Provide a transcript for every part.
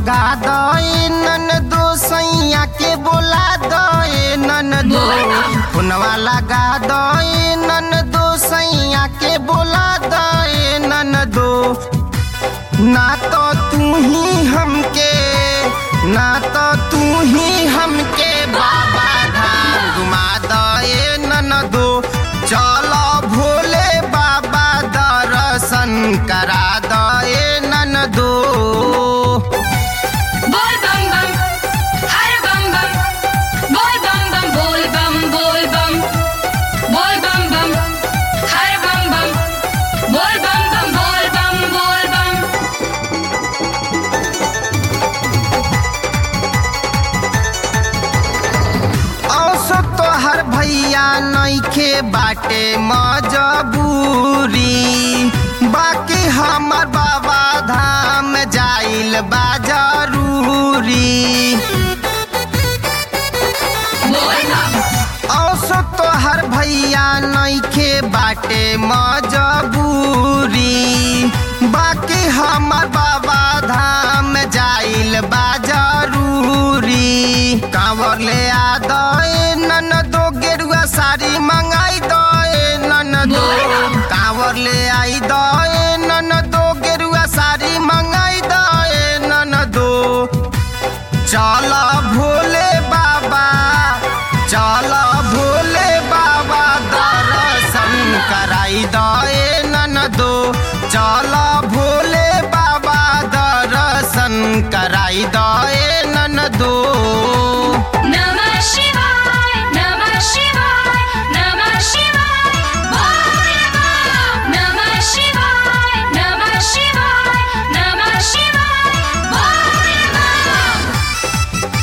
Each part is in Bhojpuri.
लगा दे नन दो सैया के बोला दे नन दो फोनवा लगा दे नन दो सैया के बोला दे नन दो ना तो तू ही हमके ना तो तू ही हमके बाबा धाम घुमा दे नन दो चलो भोले बाबा दर्शन करा दे नन दो बोल बम बम हर बम बम बोल बम बम बोल बम बोल बम बोल बम बम हर बम बम बोल बम बम बोल बम बोल बम औसो तोहर भैया नइखे बाटे मजबूरी बाकी हमर बाबा धाम जाइल बा जरूरी बोल बम औसो तोहर भैया नइखे बाटे मजबूरी बाकी हमर बाबा धाम जाइल बा जरूरी कांवर ले आ दे नन दो गेरुआ साड़ी मंगाई दे नन दो कांवर ले आई दे नन दो गेरुआ साड़ी मंगाई दे नन दो चल भोले बाबा चल भोले बाबा दर्शन कराई दे नन दो चल भोले बाबा दर्शन कराई दे नन दो नमः शिवाय नमः शिवाय नमः शिवाय बोल बम नमः शिवाय नमः शिवाय नमः शिवाय बोल बम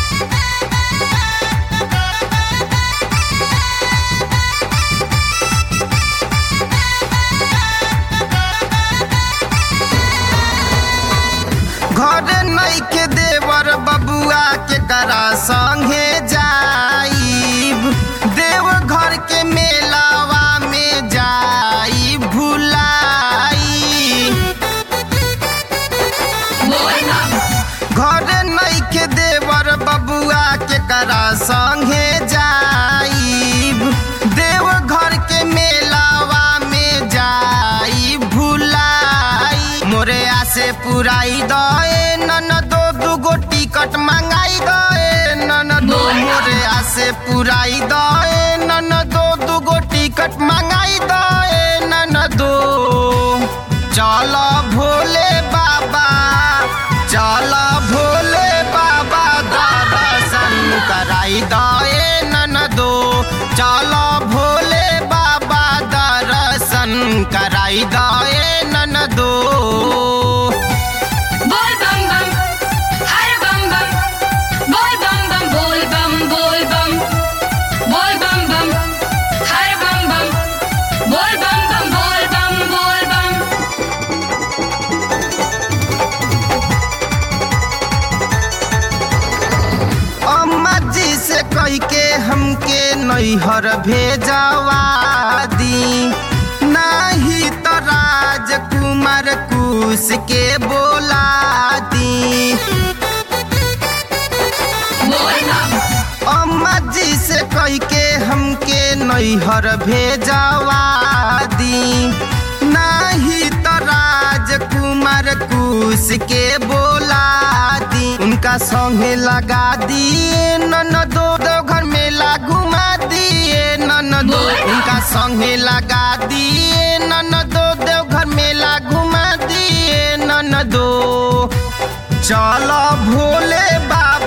घर नइखे देवर बबुआ के करा संगे जाइब देव घर के मेलावा में जाई भुलाई बोल बम घर नइखे देवर बबुआ के करा संगे जाइब देव घर के मेलावा में जाई भुलाई मोरे आसे पुराई दे नन दो दुगो टिकट मंगाई दे नन दो मोरे आसे पुराई दे नन दो दुगो टिकट मंगाई दे नन दो चल भोले बाबा चल भोले बाबा दर्शन कराई दे नन दो चल भोले बाबा दर्शन कराई दे नन दो बोल बम बम हर बम बम बोल बम बम बोल बम बोल बम बोल बम बम हर बम बम बोल बम बम बोल बम बोल बम अम्मा जी से कह के हमके नैहर भेजवा दी नाही तो राजकुमार कुश के बोला दी बोल बम अम्मा जी से कह के हमके नैहर भेजवा दी नाही तो राजकुमार कुश के बोला दी उनका संगे लगा दिए नन दो दो घर मेला घुमा दिए नन दो उनका संगे लगा दिए नन दो दो घर मेला घुमा दिए नन दो चलो भोले बाबा